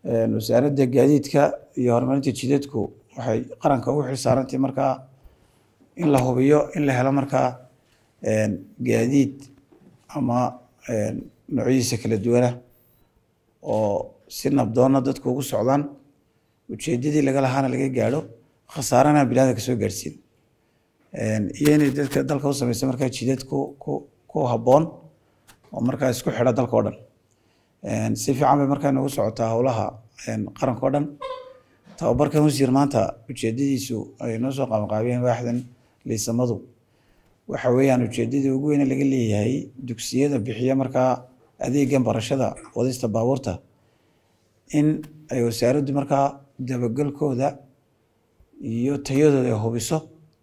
wasaaradda gaadiidka iyo horumarinta jidadku waxay qaranka ugu xilsaarantahay markaa in la hubiyo in la helo markaa gaadiid ama noocyadiisa kala duwana oo si nabdoonna dadku ugu socdaan ujeedadii laga lahaana laga gaadho khasaarana bilaada kasoo gaadhsiin iyo inay dadka dalka u sameysa markaa jidad ku ku ku habboon oo markaa isku xidha dalka o dhan si fiican bay markaa noogu socotaa howlaha qaranka o dhan tababarkan wasiir maanta ujeedadiisu ay noo soo qabanqaabiyeen waaxdan liisamadu waxa weeyaan ujeedadii ugu weyne laga leeyahay dugsiyada bixiya markaa adeegan barashada wadista baabuurta in ay wasaaraddu markaa dabagelkooda iyo tayadooda ay hubiso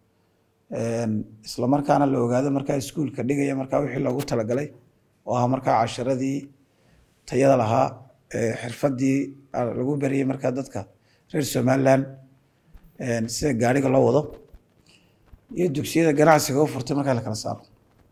isla markaana la ogaado markaa iskuulka dhigaya markaa wixii loogu talagalay oo ah markaa casharadii tayada lahaa xirfadii lagu bariyey markaa dadka reer somaliland sida gaariga loo wado iyo dugsiyada ganacsiga u furtay markaa la kala saaro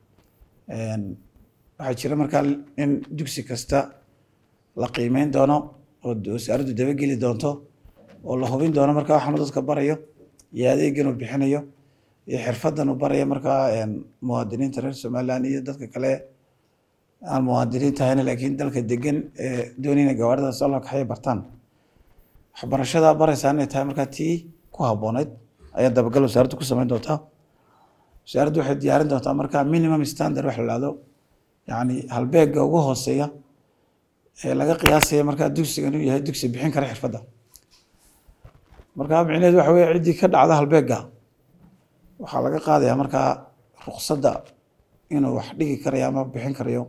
waxaa jira markaa in dugsi kasta la qiimeyn doono oo wasaaraddu dabageli doonto oo la hubin doono markaa waxaanu dadka barayo iyo adeegan uu bixinayo iyo xirfadan uu barayo markaa muwaadiniinta reer somaliland iyo dadka kale aan muwaadiniin tahayna laakiin dalka degan ee doonayna gawaarida soo loo kaxaya bartaan waxbarashadaa baraysaa inay tahay markaa tii ku habbooneyd ayaa dabagal wasaaraddu ku samayn doontaa wasaaraddu waxay diyaarin doontaa markaa minimum standard wax la ihahdo yacni halbeega ugu hooseeya ee laga qiyaasaya markaa dugsiga inuu yahay dugsi bixin kara xirfadda markaa micneheedu waxa weye ciddii ka dhacda halbeega waxaa laga qaadayaa markaa ruqsadda inuu wax dhigi karayo ama bixin karayo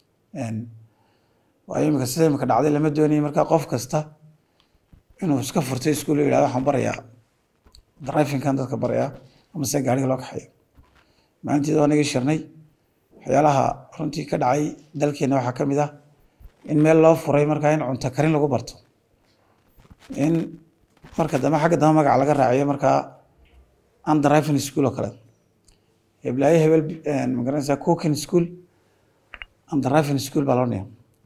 waayo imika sida imika dhacday lama doonayo markaa qof kasta inuu iska furtay iskuul yidhahdo waxaan barayaa drivinkan dadka barayaa ama se gaariga loo kaxeeyo maalinteeda waa nagii shirnay waxyaalaha runtii ka dhacay dalkeena waxaa ka mid ah in meel loo furay markaa in cunto karin lagu barto in marka dambe xagga dambe magaca laga raaciyo markaa undriving school oo kale heblaayo hebel magaranaysaa cooking school undriving school baa loo niya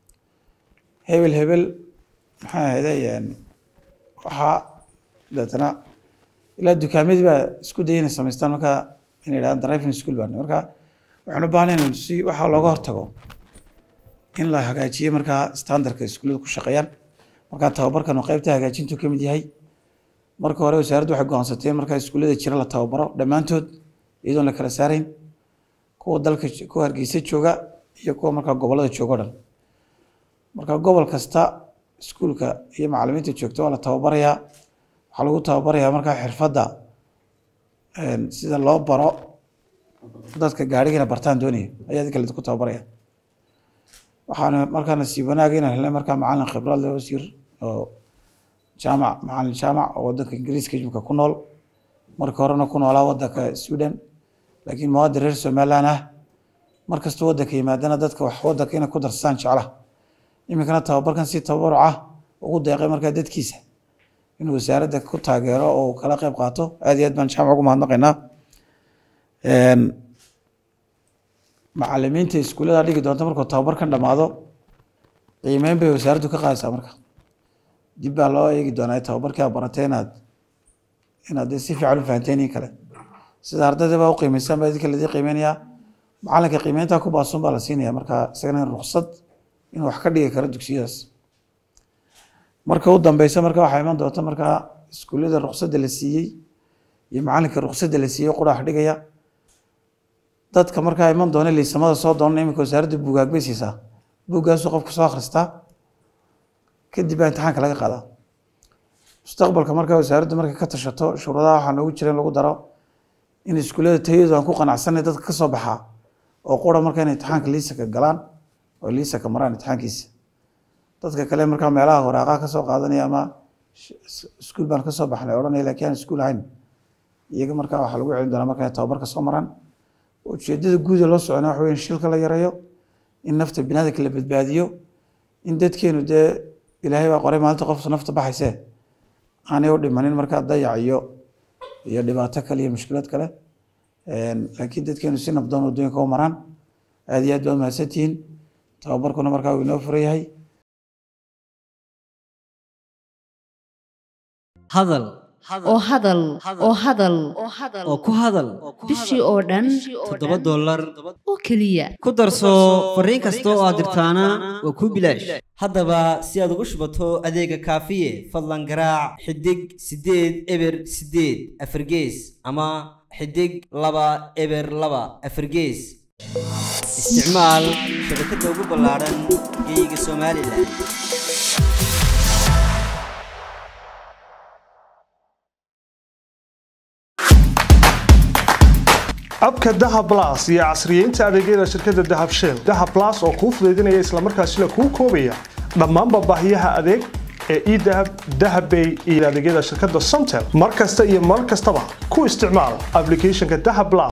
hebel hebel maxaa ahayde waxaa deetana ilaa dukaamadii baa isku daya inay samaystaan markaa inay yidhahdaan driving school baa marka waxaan u baahnay in si waxaa looga hortago in la hagaajiyo markaa standardka iskuullada ku shaqeeyaan markaa tababarkan oo qeybta hagaajintu ka mid yahay marka hore wasaaraddu waxay go-aansatay in markaa iskuullada jira la tababaro dhammaantood iyadoon la kala saarayn kuwa dalka kuwa hargeysa jooga iyo kuwa markaa gobollada jooga o dhan marka gobol kasta iskuulka iyo macalimiinta joogta waa la tababarayaa waxaa lagu tababarayaa markaa xirfadda sida loo baro dadka gaarigana bartaan doonaya ayaa di kale ku tababaraya waxaana markaa nasiib wanaaga inaan helnay markaa macalin khibrad leh wasiir oo jaamac macalin jaamac oo wadanka ingiriiska imika ku nool marka horena ku noolaa wadanka sweden laakiin muwaadin reer somaliland ah markastoo wadanka yimaadana dadka wax wadanka inay ku darsaan jeclaha iminkana tababarkan si tabaruc ah ugu deeqay markaa dadkiisa inuu wasaaradda ku taageero oo uu kala qeyb qaato aad iyo aad baan jaamac ugu mahadnaqaynaa macalimiinta iskuullada dhigi doonta markuu tababarkan dhamaado qiimeyn bay wasaaraddu ka qaadaysaa marka dib baa loo eegi doonaa tababarkii aad baratay inaad inaad dee si fiican u fahanteen in kale sida ardayda baa u qiimeysaan baa idinka ladii qiimeynayaa macalinka qiimeyntaa ku baasun baa la siinaya marka isagana ruksad inuu wax ka dhigi karo dugsiyadaas marka u dambeysa marka waxaa iman doonta markaa iskuullada ruksadda la siiyey iyo macalinka ruksadda la siiyey qura wax dhigaya dadka markaa iman doona liisamada soo doonana iminka wasaaradda buugaag bay siisaa buuggaasuu qofku soo akhristaa kadib baa imtixaanka laga qaadaa mustaqbalka markaa wasaaraddu markay ka tashato shuruudaha waxaa noogu jira in lagu daro in iskuullada tayadu aan ku qanacsanay dadka ka soo baxaa oo qura marka inay imtixaanka liisaka galaan oo liisaka maraan imtixaankiisa dadka kale markaa meelaha waraaqaha ka soo qaadanaya ama iskuul baan ka soo baxnay odhanaya laakiin aan iskuul ahayn iyaga markaa waxaa lagu celin doonaa marka inay tababarka soo maraan ujeedada guuda loo socona waxa wey in shilka la yareeyo in nafta binaadamka la badbaadiyo in dadkeenu dee ilaahay baa qoray maalinta qof nafta baxaysee aanay u dhimanin markaa dayac iyo iyo dhibaato kale iyo mushkilad kale laakiin dadkeenu si nabdoon waddooyinka u maraan aad iyo aad baad mahadsantihiin tababarkuna markaa uu inoo furan yahay hadal oo hadal oo hadal oo ku hadal bishii oo dhan toddoba dollar oo keliya ku darso fariin kasta oo aad dirtaana waa kuu bilaash haddaba si aad ugu shubato adeega kaafiye fadlan garaac xidig siddeed eber siddeed afargees ama xidig laba eber laba afargees isticmaal shabakadda ugu ballaaran geeyiga somalilan abka dahab blas iyo casriyeynta adeegyada shirkadda dahab shell dahab blas oo kuu fudaydinaya islamarkaasina kuu koobaya dhammaanba baahiyaha adeeg ee edahab dahabbay iyo adeegyada shirkadda somtel mar kasta iyo mar kastaba ku isticmaal applicationka dahab blas